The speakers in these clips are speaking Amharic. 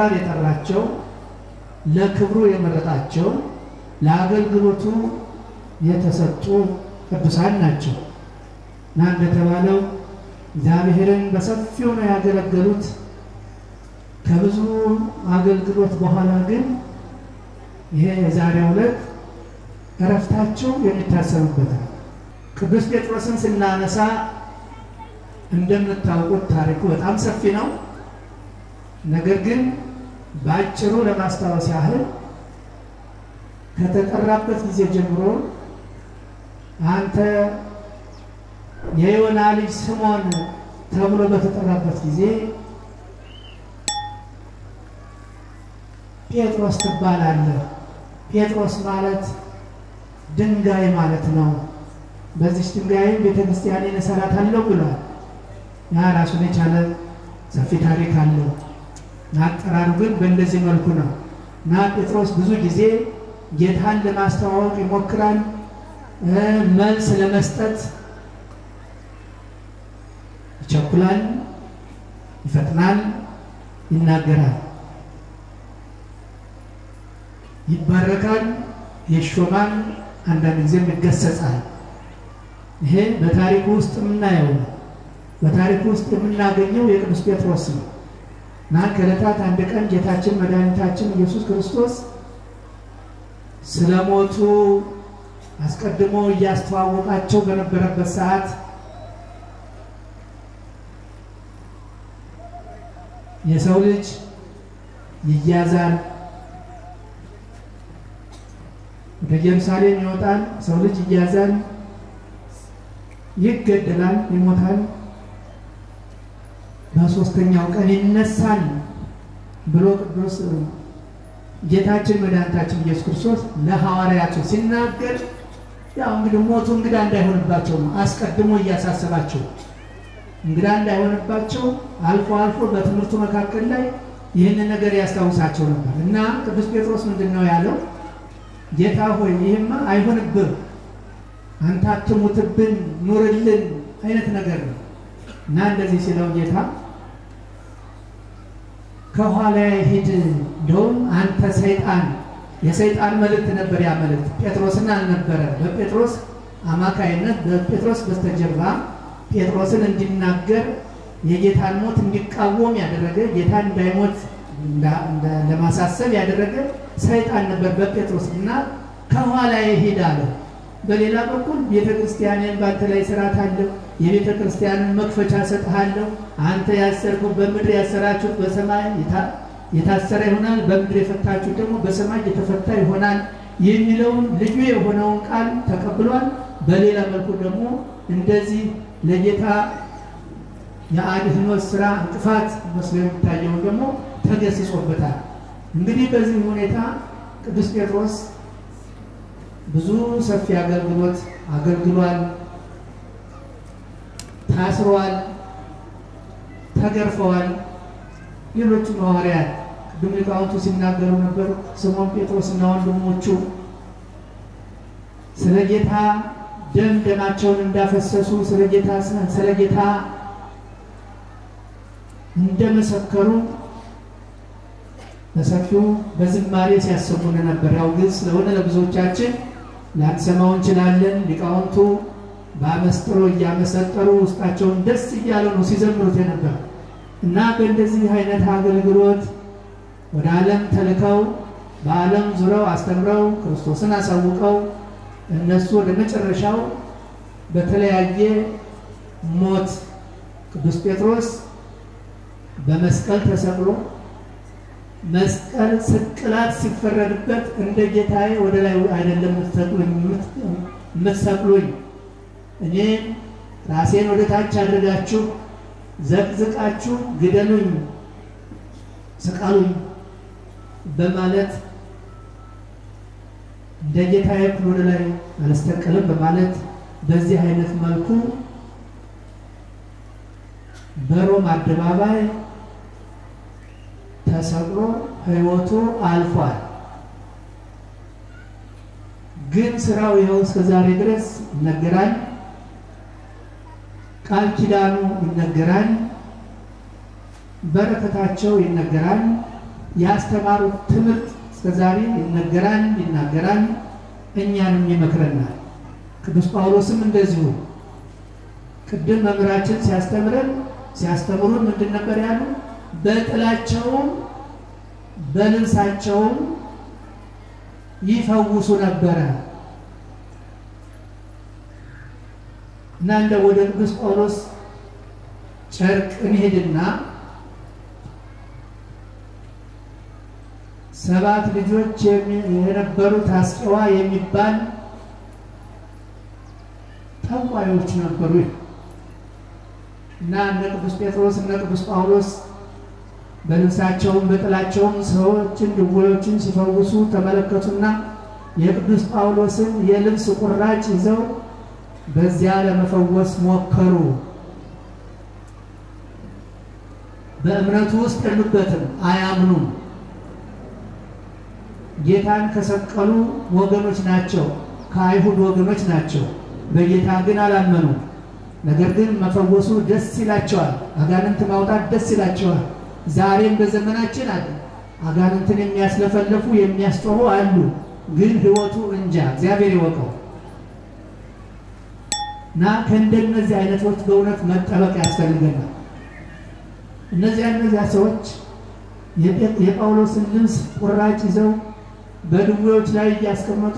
ለአመራር የጠራቸው ለክብሩ የመረጣቸው ለአገልግሎቱ የተሰጡ ቅዱሳን ናቸው እና እንደተባለው እግዚአብሔርን በሰፊው ነው ያገለገሉት። ከብዙ አገልግሎት በኋላ ግን ይሄ የዛሬው ዕለት እረፍታቸው የሚታሰብበት ነው። ቅዱስ ጴጥሮስን ስናነሳ እንደምታውቁት ታሪኩ በጣም ሰፊ ነው። ነገር ግን በአጭሩ ለማስታወስ ያህል ከተጠራበት ጊዜ ጀምሮ አንተ የዮና ልጅ ስምዖን ተብሎ በተጠራበት ጊዜ ጴጥሮስ ትባላለህ። ጴጥሮስ ማለት ድንጋይ ማለት ነው። በዚች ድንጋይም ቤተ ክርስቲያኔን እሰራታለሁ ብሏል። ያ ራሱን የቻለ ሰፊ ታሪክ አለው። አጠራሩ ግን በእንደዚህ መልኩ ነው እና ጴጥሮስ ብዙ ጊዜ ጌታን ለማስተዋወቅ ይሞክራል። መልስ ለመስጠት ይቸኩላል፣ ይፈጥናል፣ ይናገራል፣ ይባረካል፣ ይሾማል፣ አንዳንድ ጊዜም ይገሰጻል። ይሄ በታሪኩ ውስጥ የምናየው ነው። በታሪኩ ውስጥ የምናገኘው የቅዱስ ጴጥሮስ ነው እና ከዕለታት አንድ ቀን ጌታችን መድኃኒታችን ኢየሱስ ክርስቶስ ስለ ሞቱ አስቀድሞ እያስተዋወቃቸው በነበረበት ሰዓት የሰው ልጅ ይያዛል፣ ወደ ኢየሩሳሌም ይወጣል። ሰው ልጅ ይያዛል፣ ይገደላል፣ ይሞታል፣ በሦስተኛው ቀን ይነሳል ብሎ ቅዱስ ጌታችን መድኃኒታችን ኢየሱስ ክርስቶስ ለሐዋርያቱ ሲናገር ያው እንግዲህ ሞቱ እንግዳ እንዳይሆንባቸው ነው አስቀድሞ እያሳሰባቸው እንግዳ እንዳይሆንባቸው አልፎ አልፎ በትምህርቱ መካከል ላይ ይህንን ነገር ያስታውሳቸው ነበር እና ቅዱስ ጴጥሮስ ምንድን ነው ያለው? ጌታ ሆይ ይህማ አይሆንብህ፣ አንተ አትሙትብን፣ ኑርልን አይነት ነገር ነው እና እንደዚህ ሲለው ጌታ ከኋላ ሂድ፣ እንደውም አንተ ሰይጣን፣ የሰይጣን መልእክት ነበር ያ መልእክት ጴጥሮስን አልነበረ። በጴጥሮስ አማካይነት በጴጥሮስ በስተጀርባ ጴጥሮስን እንዲናገር የጌታን ሞት እንዲቃወም ያደረገ ጌታን እንዳይሞት ለማሳሰብ ያደረገ ሰይጣን ነበር በጴጥሮስ እና ከኋላ ሂድ አለ። በሌላ በኩል ቤተ ክርስቲያንን በአንተ ላይ ስርዓት አለው፣ የቤተ ክርስቲያንን መክፈቻ ሰጥሃለሁ። አንተ ያሰርኩት በምድር ያሰራችሁት በሰማይ የታሰረ ይሆናል፣ በምድር የፈታችሁት ደግሞ በሰማይ የተፈታ ይሆናል የሚለውን ልዩ የሆነውን ቃል ተቀብሏል። በሌላ መልኩ ደግሞ እንደዚህ ለጌታ የአድህኖት ስራ እንቅፋት መስሎ የሚታየውን ደግሞ ተገስጾበታል። እንግዲህ በዚህ ሁኔታ ቅዱስ ጴጥሮስ ብዙ ሰፊ አገልግሎት አገልግሏል። ታስረዋል፣ ተገርፈዋል። ሌሎቹም ሐዋርያት ቅድም ሊቃውንቱ ሲናገሩ ነበር። ስምዖን ጴጥሮስና ወንድሞቹ ስለ ጌታ ደም ደማቸውን እንዳፈሰሱ ስለ ጌታ ስለ ጌታ እንደመሰከሩ በሰፊው በዝማሬ ሲያሰሙን ነበር። ያው ግን ስለሆነ ለብዙዎቻችን ላንሰማው እንችላለን። ሊቃውንቱ በአመስጥሮ እያመሰጠሩ ውስጣቸውን ደስ እያለው ነው ሲዘምሩት የነበር እና በእንደዚህ አይነት አገልግሎት ወደ ዓለም ተልከው በዓለም ዙረው አስተምረው ክርስቶስን አሳውቀው እነሱ ወደ መጨረሻው በተለያየ ሞት ቅዱስ ጴጥሮስ በመስቀል ተሰቅሎ መስቀል ስቅላት ሲፈረድበት እንደ ጌታዬ ወደ ላይ አይደለም የምትሰቅሉኝ፣ እኔ ራሴን ወደ ታች አድርጋችሁ ዘቅዝቃችሁ ግደሉኝ፣ ስቀሉኝ በማለት እንደ ጌታዬ ወደ ላይ አልስተቀልም በማለት በዚህ አይነት መልኩ በሮም አደባባይ ተሰቅሎ ሕይወቱ አልፏል። ግን ስራው ይኸው እስከ ዛሬ ድረስ ይነገራል። ቃል ኪዳኑ ይነገራል። በረከታቸው ይነገራል። ያስተማሩት ትምህርት እስከዛሬ ይነገራል፣ ይናገራል፣ እኛንም ይመክረናል። ቅዱስ ጳውሎስም እንደዚሁ ቅድም መምህራችን ሲያስተምረን ሲያስተምሩን ምንድን ነበር ያሉ? በጥላቸውም በልብሳቸውም ይፈውሱ ነበረ እና እንደ ወደ ቅዱስ ጳውሎስ ጨርቅ እንሄድና ሰባት ልጆች የነበሩት አስቄዋ የሚባል ጠንቋዮች ነበሩ እና እነ ቅዱስ ጴጥሮስ እነ ቅዱስ ጳውሎስ በልብሳቸውም በጥላቸውም ሰዎችን ድውዮችን ሲፈውሱ ተመለከቱና የቅዱስ ጳውሎስን የልብስ ቁራጭ ይዘው በዚያ ለመፈወስ ሞከሩ። በእምነቱ ውስጥ የሉበትም፣ አያምኑም። ጌታን ከሰቀሉ ወገኖች ናቸው፣ ከአይሁድ ወገኖች ናቸው። በጌታ ግን አላመኑ። ነገር ግን መፈወሱ ደስ ይላቸዋል፣ አጋንንት ማውጣት ደስ ይላቸዋል። ዛሬም በዘመናችን አለ። አጋንንትን የሚያስለፈለፉ የሚያስጮሁ አሉ። ግን ሕይወቱ እንጃ እግዚአብሔር ይወቀው እና ከእንደነዚህ አይነቶች በእውነት መጠበቅ ያስፈልገናል። እነዚያ እነዚያ ሰዎች የጳውሎስን ልብስ ቁራጭ ይዘው በድዌዎች ላይ እያስቀመጡ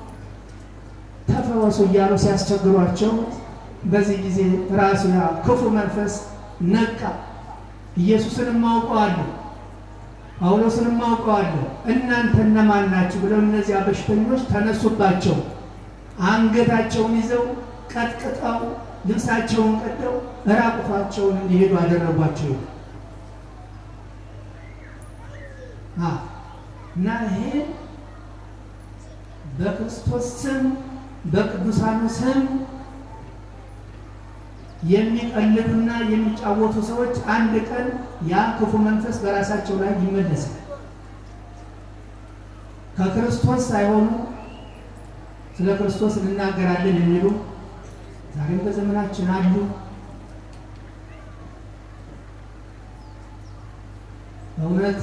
ተፈወሱ እያሉ ሲያስቸግሯቸው በዚህ ጊዜ ራሱ ያ ክፉ መንፈስ ነቃ። ኢየሱስንም አውቀዋለሁ፣ ጳውሎስንም አውቀዋለሁ፣ እናንተ እነማን ናችሁ? ብለው እነዚያ በሽተኞች ተነሱባቸው። አንገታቸውን ይዘው ቀጥቅጠው ልብሳቸውን ቀደው ራቁታቸውን እንዲሄዱ አደረጓቸው እና ይሄ በክርስቶስ ስም በቅዱሳኑ ስም የሚቀልዱና የሚጫወቱ ሰዎች አንድ ቀን ያ ክፉ መንፈስ በራሳቸው ላይ ይመለሳል። ከክርስቶስ ሳይሆኑ ስለ ክርስቶስ እንናገራለን የሚሉ ዛሬም በዘመናችን አሉ። በእውነት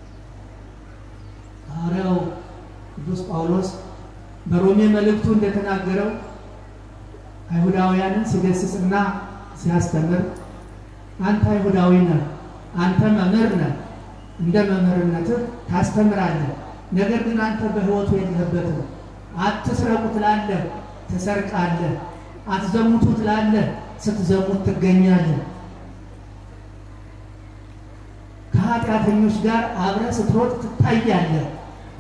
ሐዋርያው ቅዱስ ጳውሎስ በሮሜ መልእክቱ እንደተናገረው አይሁዳውያንን ሲገስጽና ሲያስተምር አንተ አይሁዳዊ ነህ፣ አንተ መምህር ነህ፣ እንደ መምህርነትህ ታስተምራለህ። ነገር ግን አንተ በሕይወቱ የለህበትም። አትስረቁ ትላለህ፣ ትሰርቃለህ። አትዘሙቱ ትላለህ፣ ስትዘሙት ትገኛለህ። ከኃጢአተኞች ጋር አብረህ ስትሮጥ ትታያለህ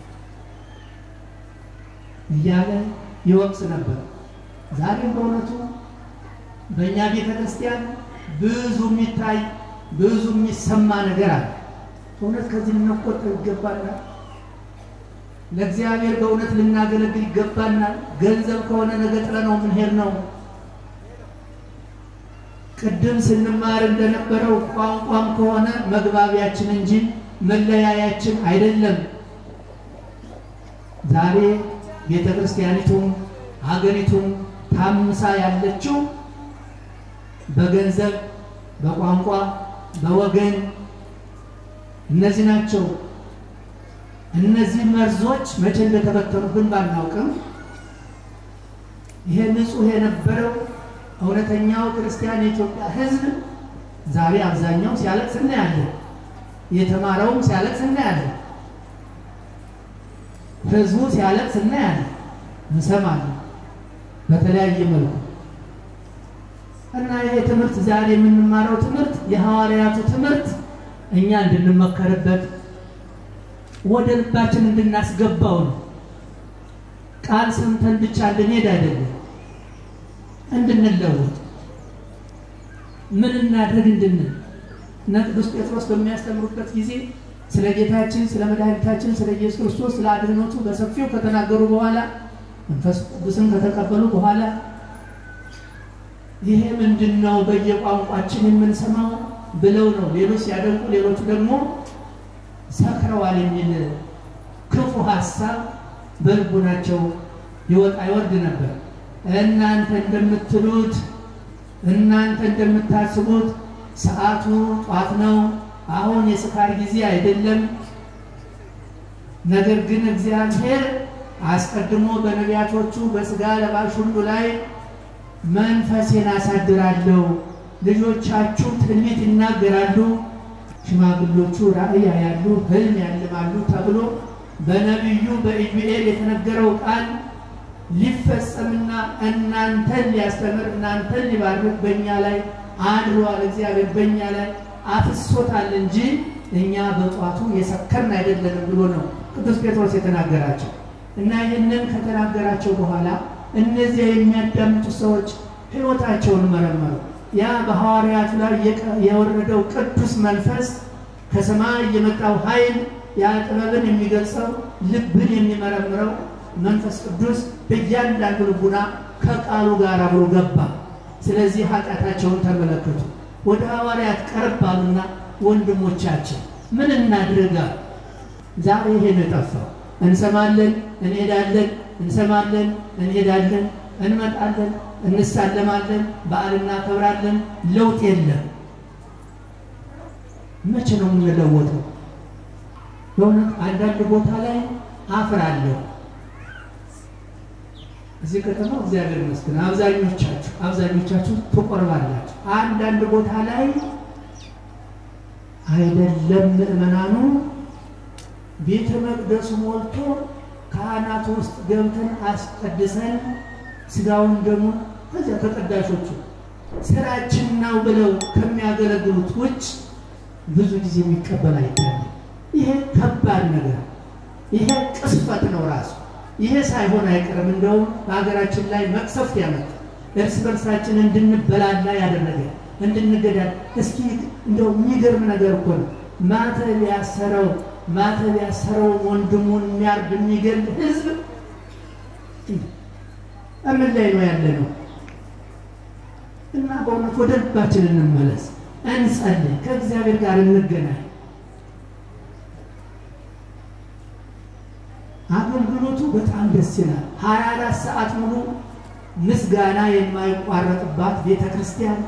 እያለ ይወቅስ ነበር። ዛሬም በእውነቱ በእኛ ቤተ ክርስቲያን ብዙ የሚታይ ብዙ የሚሰማ ነገር አለ። በእውነት ከዚህ ልንቆጠብ ይገባናል። ለእግዚአብሔር በእውነት ልናገለግል ይገባናል። ገንዘብ ከሆነ ነገ ጥለነው የምንሄድ ነው። ቅድም ስንማር እንደነበረው ቋንቋም ከሆነ መግባቢያችን እንጂ መለያያችን አይደለም። ዛሬ ቤተ ክርስቲያኒቱም ሀገሪቱም ታምሳ ያለችው በገንዘብ፣ በቋንቋ፣ በወገን እነዚህ ናቸው። እነዚህ መርዞች መቼ እንደተበተኑብን ባናውቅም ይሄ ንጹሕ የነበረው እውነተኛው ክርስቲያን የኢትዮጵያ ሕዝብ ዛሬ አብዛኛው ሲያለቅስ እናያለን። የተማረውም ሲያለቅስ እናያለን። ሕዝቡ ሲያለቅስ እናያለን፣ እንሰማለን በተለያየ መልኩ እና ይሄ ትምህርት ዛሬ የምንማረው ትምህርት የሐዋርያቱ ትምህርት እኛ እንድንመከርበት ወደ ልባችን እንድናስገባው ነው። ቃል ሰምተን ብቻ እንድንሄድ አይደለም፣ እንድንለወጥ ምን እናድርግ እንድንል እና ቅዱስ ጴጥሮስ በሚያስተምሩበት ጊዜ ስለ ጌታችን ስለ መድኃኒታችን ስለ ኢየሱስ ክርስቶስ ስለ አድኅኖቱ በሰፊው ከተናገሩ በኋላ መንፈስ ቅዱስን ከተቀበሉ በኋላ ይሄ ምንድን ነው በየቋንቋችን የምንሰማው ብለው ነው ሌሎች ሲያደንቁ፣ ሌሎቹ ደግሞ ሰክረዋል የሚል ክፉ ሀሳብ በልቡናቸው ይወጣ ይወርድ ነበር። እናንተ እንደምትሉት እናንተ እንደምታስቡት ሰዓቱ ጧት ነው፣ አሁን የስካር ጊዜ አይደለም፣ ነገር ግን እግዚአብሔር አስቀድሞ በነቢያቶቹ በሥጋ ለባሽ ሁሉ ላይ መንፈሴን አሳድራለሁ፣ ልጆቻችሁ ትንቢት ይናገራሉ፣ ሽማግሎቹ ራእይ ያያሉ፣ ሕልም ያልማሉ ተብሎ በነቢዩ በኢዩኤል የተነገረው ቃል ሊፈጸምና እናንተን ሊያስተምር እናንተን ሊባርክ በእኛ ላይ አድሯል። እግዚአብሔር በእኛ ላይ አፍሶታል እንጂ እኛ በጧቱ የሰከርን አይደለንም ብሎ ነው ቅዱስ ጴጥሮስ የተናገራቸው እና ይህንን ከተናገራቸው በኋላ እነዚያ የሚያዳምጡ ሰዎች ሕይወታቸውን መረመሩ። ያ በሐዋርያቱ ላይ የወረደው ቅዱስ መንፈስ ከሰማይ የመጣው ኃይል ያ ጥበብን የሚገልጸው ልብን የሚመረምረው መንፈስ ቅዱስ በእያንዳንዱ ልቡና ከቃሉ ጋር አብሮ ገባ። ስለዚህ ኃጢአታቸውን ተመለከቱ። ወደ ሐዋርያት ቀረብ አሉና ወንድሞቻችን ምን እናድርጋል? ዛሬ ይሄን የጠፋው እንሰማለን፣ እንሄዳለን፣ እንሰማለን፣ እንሄዳለን፣ እንመጣለን፣ እንሳለማለን፣ በዓል እናከብራለን፣ ለውጥ የለም። መቼ ነው የምንለወጠው? በእውነት አንዳንድ ቦታ ላይ አፍራለሁ። እዚህ ከተማ እግዚአብሔር ይመስገን አብዛኞቻችሁ አብዛኞቻችሁ ትቆርባላችሁ። አንዳንድ ቦታ ላይ አይደለም ምእመናኑ ቤተ መቅደሱ ሞልቶ ካህናቱ ውስጥ ገብተን አስቀድሰን ስጋውን ደግሞ ከዚያ ተቀዳሾቹ ስራችን ነው ብለው ከሚያገለግሉት ውጭ ብዙ ጊዜ የሚቀበል አይታለም። ይሄ ከባድ ነገር፣ ይሄ ቅስፈት ነው ራሱ። ይሄ ሳይሆን አይቀርም እንደውም በሀገራችን ላይ መቅሰፍት ያመጣ እርስ በርሳችን እንድንበላላ ያደረገ እንድንገዳል። እስኪ እንደው የሚገርም ነገር እኮ ነው። ማተብ ያሰረው ማተብ ያሰረው ወንድሙን የሚያርድ የሚገል ህዝብ እምን ላይ ነው ያለ ነው? እና በእውነት ወደ ልባችን እንመለስ፣ እንጸልይ፣ ከእግዚአብሔር ጋር እንገናኝ። አገልግሎቱ በጣም ደስ ይላል። ሀያ አራት ሰዓት ሙሉ ምስጋና የማይቋረጥባት ቤተ ክርስቲያን፣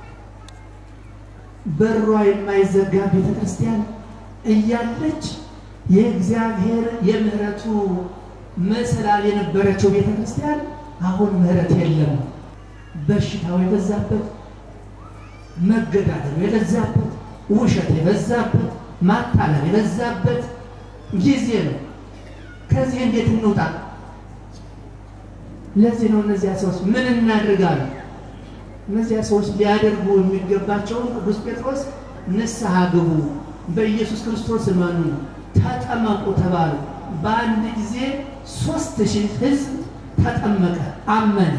በሯ የማይዘጋ ቤተ ክርስቲያን እያለች የእግዚአብሔር የምህረቱ መሰላል የነበረችው ቤተ ክርስቲያን አሁን ምህረት የለም። በሽታው የበዛበት፣ መገዳደሉ የበዛበት፣ ውሸት የበዛበት፣ ማታለል የበዛበት ጊዜ ነው። ከዚህ እንዴት እንውጣ? ለዚህ ነው እነዚያ ሰዎች ምን እናድርጋለን? እነዚያ ሰዎች ሊያደርጉ የሚገባቸውን ቅዱስ ጴጥሮስ ንስሐ ግቡ፣ በኢየሱስ ክርስቶስ እመኑ፣ ተጠመቁ ተባሉ። በአንድ ጊዜ ሶስት ሺህ ህዝብ ተጠመቀ፣ አመነ።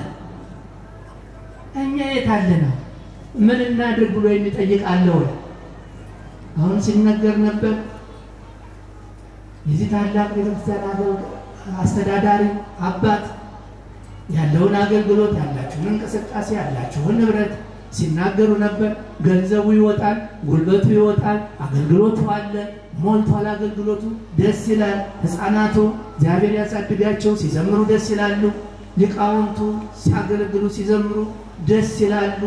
እኛ የት አለነው? ምን እናድርግ ብሎ የሚጠይቅ አለ ወይ? አሁን ሲነገር ነበር የዚህ ታላቅ ቤተክርስቲያን አስተዳዳሪ አባት ያለውን አገልግሎት ያላችሁን እንቅስቃሴ ያላችሁን ንብረት ሲናገሩ ነበር። ገንዘቡ ይወጣል፣ ጉልበቱ ይወጣል፣ አገልግሎቱ አለ፣ ሞልቷል። አገልግሎቱ ደስ ይላል። ሕፃናቱ እግዚአብሔር ያሳድጋቸው ሲዘምሩ ደስ ይላሉ። ሊቃውንቱ ሲያገለግሉ ሲዘምሩ ደስ ይላሉ።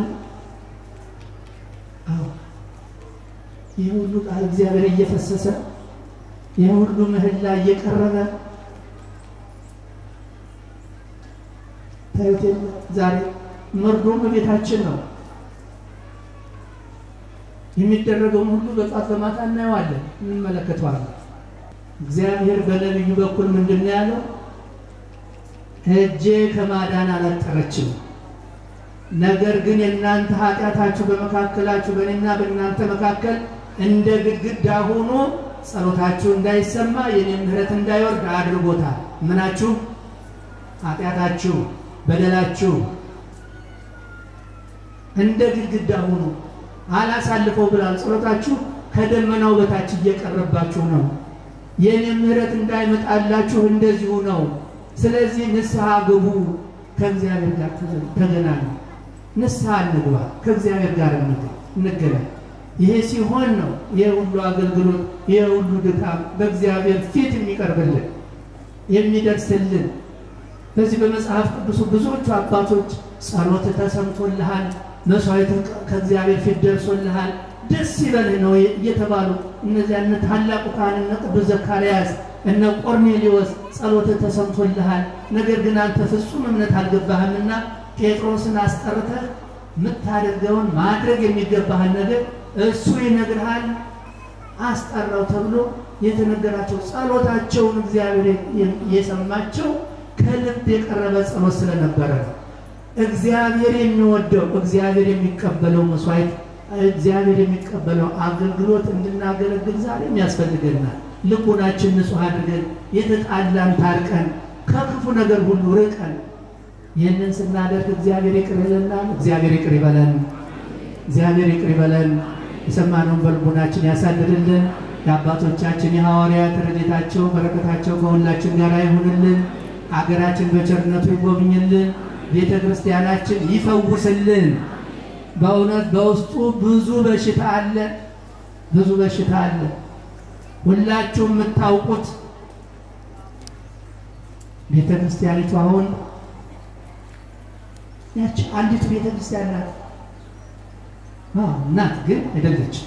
አዎ ይህ ሁሉ ቃል እግዚአብሔር እየፈሰሰ ይህ ሁሉ ምህላ እየቀረበ ታዩት የለ ዛሬ መርዶም ቤታችን ነው የሚደረገውን ሁሉ በጧት በማታ እናየዋለን፣ እንመለከተዋለን። እግዚአብሔር በነቢዩ በኩል ምንድን ነው ያለው? እጄ ከማዳን አላጠረችም፣ ነገር ግን የእናንተ ኃጢአታችሁ በመካከላችሁ በእኔና በእናንተ መካከል እንደ ግድግዳ ሆኖ ጸሎታችሁ እንዳይሰማ የኔ ምሕረት እንዳይወርድ አድርጎታል። ምናችሁ? ኃጢአታችሁ፣ በደላችሁ እንደ ግድግዳ ሆኖ አላሳልፈው ብላል። ጸሎታችሁ ከደመናው በታች እየቀረባችሁ ነው። የኔ ምሕረት እንዳይመጣላችሁ እንደዚሁ ነው። ስለዚህ ንስሐ ግቡ፣ ከእግዚአብሔር ጋር ተገናኙ። ንስሐ እንግባ፣ ከእግዚአብሔር ጋር እንገናኝ። ይሄ ሲሆን ነው ይሄ ሁሉ አገልግሎት ይሄ ሁሉ ድካም በእግዚአብሔር ፊት የሚቀርብልን የሚደርስልን። በዚህ በመጽሐፍ ቅዱሱ ብዙዎቹ አባቶች ጸሎት ተሰምቶልሃል፣ መስዋዕት ከእግዚአብሔር ፊት ደርሶልሃል፣ ደስ ይበልህ ነው እየተባሉ እነዚያ እነ ታላቁ ካህን እነ ቅዱስ ዘካርያስ እነ ቆርኔሌዎስ ጸሎትህ ተሰምቶልሃል፣ ነገር ግን አንተ ፍጹም እምነት አልገባህምና ጴጥሮስን አስጠርተህ የምታደርገውን ማድረግ የሚገባህን ነገር እሱ ይነግርሃል፣ አስጠራው ተብሎ የተነገራቸው ጸሎታቸውን እግዚአብሔር የሰማቸው ከልብ የቀረበ ጸሎት ስለነበረ ነው። እግዚአብሔር የሚወደው እግዚአብሔር የሚቀበለው መስዋዕት እግዚአብሔር የሚቀበለው አገልግሎት እንድናገለግል ዛሬም ያስፈልገናል። ልቡናችን ንጹሕ አድርገን የተጣላን ታርቀን ከክፉ ነገር ሁሉ ርቀን ይህንን ስናደርግ እግዚአብሔር ይቅር ይለናል። እግዚአብሔር ይቅር ይበለን። እግዚአብሔር ይቅር ይበለን። የሰማነውን በልቡናችን ያሳድርልን። የአባቶቻችን የሐዋርያት ረድኤታቸው በረከታቸው ከሁላችን ጋር ይሁንልን። አገራችን በቸርነቱ ይጎብኝልን። ቤተ ክርስቲያናችን ይፈውስልን። በእውነት በውስጡ ብዙ በሽታ አለ፣ ብዙ በሽታ አለ። ሁላችሁ የምታውቁት ቤተ ክርስቲያኒቱ አሁን ያች አንዲቱ ቤተ ክርስቲያን ናት። እናት ግን አይደለችም።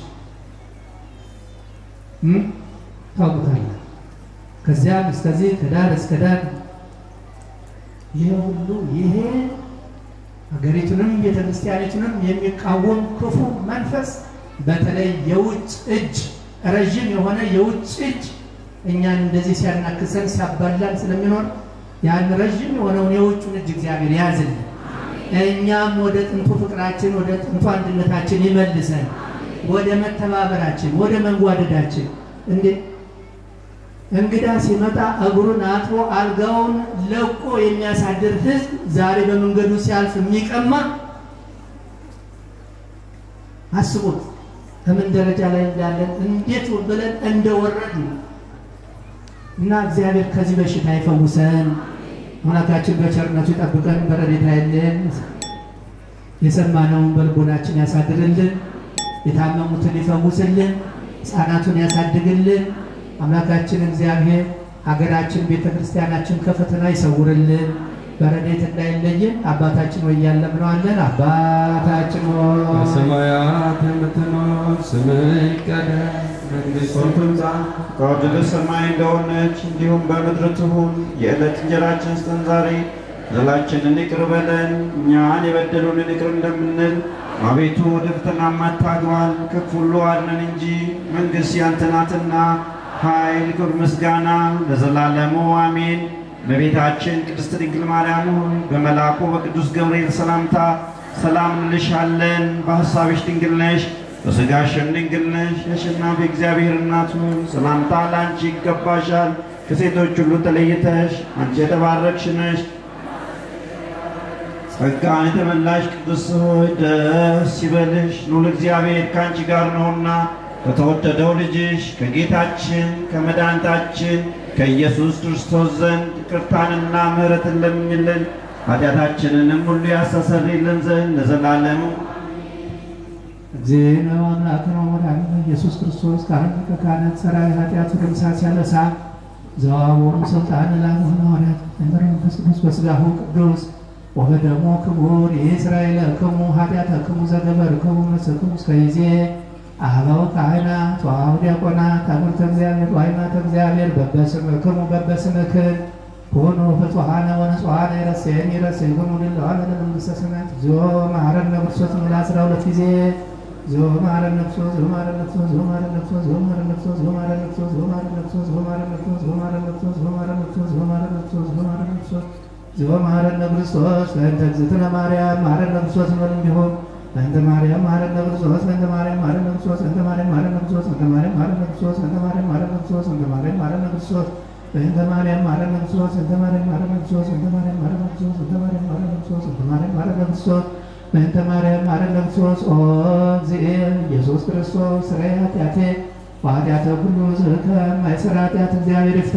ታውቁታለ። ከዚያም እስከዚህ ከዳር እስከ ዳር ይሄ ሁሉ ይሄ ሀገሪቱንም ቤተ ክርስቲያኒቱንም የሚቃወም ክፉ መንፈስ በተለይ የውጭ እጅ ረዥም የሆነ የውጭ እጅ እኛን እንደዚህ ሲያናክሰን ሲያባላን ስለሚኖር ያን ረዥም የሆነውን የውጩን እጅ እግዚአብሔር ያዝልን። እኛም ወደ ጥንቱ ፍቅራችን ወደ ጥንቱ አንድነታችን ይመልሰን፣ ወደ መተባበራችን ወደ መንጓደዳችን። እንዴ እንግዳ ሲመጣ እግሩን አጥቦ አልጋውን ለቆ የሚያሳድር ሕዝብ ዛሬ በመንገዱ ሲያልፍ የሚቀማ አስቡት፣ ከምን ደረጃ ላይ እንዳለን እንዴት ብለን እንደወረድ ነው። እና እግዚአብሔር ከዚህ በሽታ ይፈውሰን። አምላካችን በቸርነቱ ይጠብቀን፣ በረድኤቱ አይለየን። የሰማነውን በልቦናችን ያሳድርልን፣ የታመሙትን ይፈውስልን፣ ሕፃናቱን ያሳድግልን። አምላካችን እግዚአብሔር ሀገራችን፣ ቤተ ክርስቲያናችን ከፈተና ይሰውርልን፣ በረድኤት እንዳይለየን። አባታችን ወይ ያለምነዋለን። አባታችን ሆይ በሰማያት የምትኖር ስምህ ይቀደስ መንግሥትህ ትምጣ ፈቃድህ በሰማይ እንደሆነች እንዲሁም በምድር ትሁን። የዕለት እንጀራችንን ስጠን ዛሬ፣ በደላችንን ይቅር በለን እኛን የበደሉንን ይቅር እንደምንል። አቤቱ ወደ ፈተና አታግባን፣ ከክፉ ሁሉ አድነን እንጂ መንግሥት ያንተ ናትና፣ ኃይል፣ ክብር፣ ምስጋና ለዘላለሙ አሜን። እመቤታችን ቅድስት ድንግል ማርያም ሆይ በመልአኩ በቅዱስ ገብርኤል ሰላምታ ሰላም እንልሻለን። በሐሳብሽ ድንግል ነሽ በሥጋሽም ድንግል ነሽ። የአሸናፊ እግዚአብሔር እናት ሆይ ሰላምታ ለአንቺ ይገባሻል። ከሴቶች ሁሉ ተለይተሽ አንቺ የተባረክሽ ነሽ። ጸጋን የተመላሽ ቅድስት ሆይ ደስ ይበልሽ፣ ልዑል እግዚአብሔር ከአንቺ ጋር ነውና ከተወደደው ልጅሽ ከጌታችን ከመድኃኒታችን ከኢየሱስ ክርስቶስ ዘንድ ይቅርታንና ምሕረትን ለምኝልን ኃጢአታችንንም ሁሉ ያስተሰርይልን ዘንድ ለዘላለሙ እግዚእነ አምላክነ ወመድኃኒነ ኢየሱስ ክርስቶስ ካህን ሊቀ ካህናት ሠራዊ ኃጢአቱ ደምሳት ያነሳ ዘዋወሩ ስልጣን ላሆነ ሐዋርያት እምር መንፈስ ቅዱስ በሥጋሁ ቅዱስ ወበደሙ ክቡር የእስራኤለክሙ ኃጢአተክሙ ዘገበርክሙ መሰክሙ እስከ ጊዜ አበው ካህናት ወአበው ዲያቆናት ታቦተ እግዚአብሔር ወሃይማኖተ እግዚአብሔር በበስምክሙ በበስምክን ኮኑ ፍጹሐነ ወንጹሐነ ይረሴን ይረሴክሙ ድለዋነ ለመንግሥተ ሰማያት እግዚኦ መሐረነ ክርስቶስ ሙላ አስራ ሁለት ጊዜ እግዚኦ መሐረነ ክርስቶስ እግዚኦ መሐረነ ክርስቶስ እግዚኦ መሐረነ ክርስቶስ እግዚኦ መሐረነ ክርስቶስ እግዚኦ መሐረነ ክርስቶስ እግዚኦ መሐረነ ክርስቶስ እግዚኦ መሐረነ ክርስቶስ እግዚኦ መሐረነ ክርስቶስ እግዚኦ መሐረነ ክርስቶስ እግዚኦ መሐረነ ክርስቶስ እግዚኦ መሐረነ ክርስቶስ እግዚኦ መሐረነ ክርስቶስ በእንተ እግዝእትነ ማርያም መሐረነ ክርስቶስ እንበል እንዲሁም በእንተ ማርያም መሐረነ ክርስቶስ በእንተ ማርያም መሐረነ ክርስቶስ በእንተ ማርያም መሐረነ ክርስቶስ በእንተ ማርያም መሐረነ ክርስቶስ በእንተ ማርያም መሐረነ ክርስቶስ በእንተ ማርያም መሐረነ ክርስቶስ በእንተ ማርያም መሐረነ ክርስቶስ በእንተ ማርያም መሐረነ ክርስቶስ በእንተ ማርያም መሐረነ ክርስቶስ በእንተ ማርያም መሐረነ ክርስቶስ በእንተ ማርያም መሐረነ ክርስቶስ በእንተ ማርያም መሐረነ ክርስቶስ ኦ እግዚእ ኢየሱስ ክርስቶስ ስራይ ኃጢአቴ ወኃጢአተ ኩሉ ሕዝብከ ማይሰራ ኃጢአት እግዚአብሔር ይፍታ።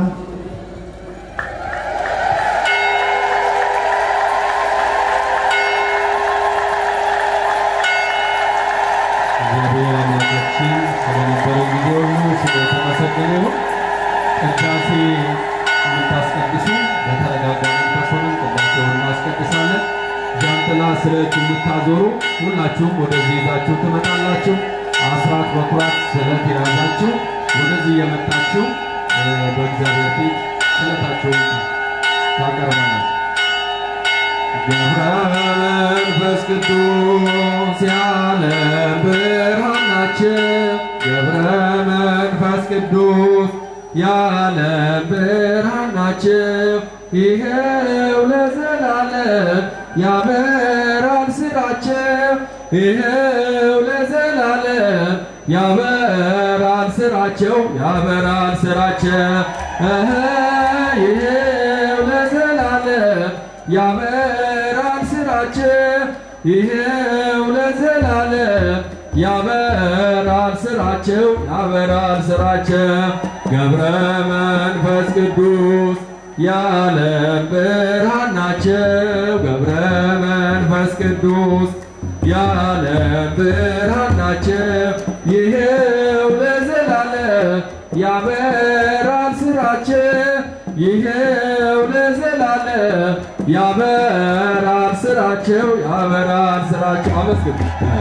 እግዚአብሔር አምላካችን ስለነበረው ጊዜ ሁሉ ስለ የተመሰገነ ይሁን። ቅዳሴ የምታስቀድሱ በተረጋጋ መንፈስ ሆነን ቅዳሴውን እናስቀድሳለን። ጃንጥላ ስለት የምታዞሩ ሁላችሁም ወደዚህ ይዛችሁ ትመጣላችሁ። አስራት በኩራት ስለት የያዛችሁ ወደዚህ እየመጣችሁ በእግዚአብሔር ፊት ስለታቸውን ታቀርባለች። ገብረ መንፈስ ቅዱስ የዓለም ብርሃን ናቸው። ገብረ መንፈስ ቅዱስ የዓለም ብርሃን ናቸው። ይኸው ለዘላለም ያበራል ስራቸው። ይኸው ለዘላለም ያበራል ስራቸው ያበራል ስራቸው እህ ይኸው ለዘላለም ያበራል ስራቸው ይኸው ለዘላለም ያበራል ስራቸው ያበራል ስራቸው ገብረ መንፈስ ቅዱስ የዓለም ብርሃን ናቸው ገብረ መንፈስ ቅዱስ የዓለም ብርሃን ናቸው ይኸው ለዘላለም ያበራል ስራቸው ይኸው ለዘላለም ያበራል ስራቸው ያበራል ስራቸው አመስግን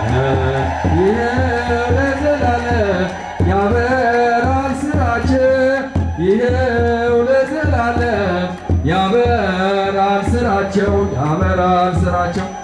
ይኸው ለዘላለም ያበራል ስራቸው ይኸው ለዘላለም ያበራል ስራቸው ያበራል ስራቸው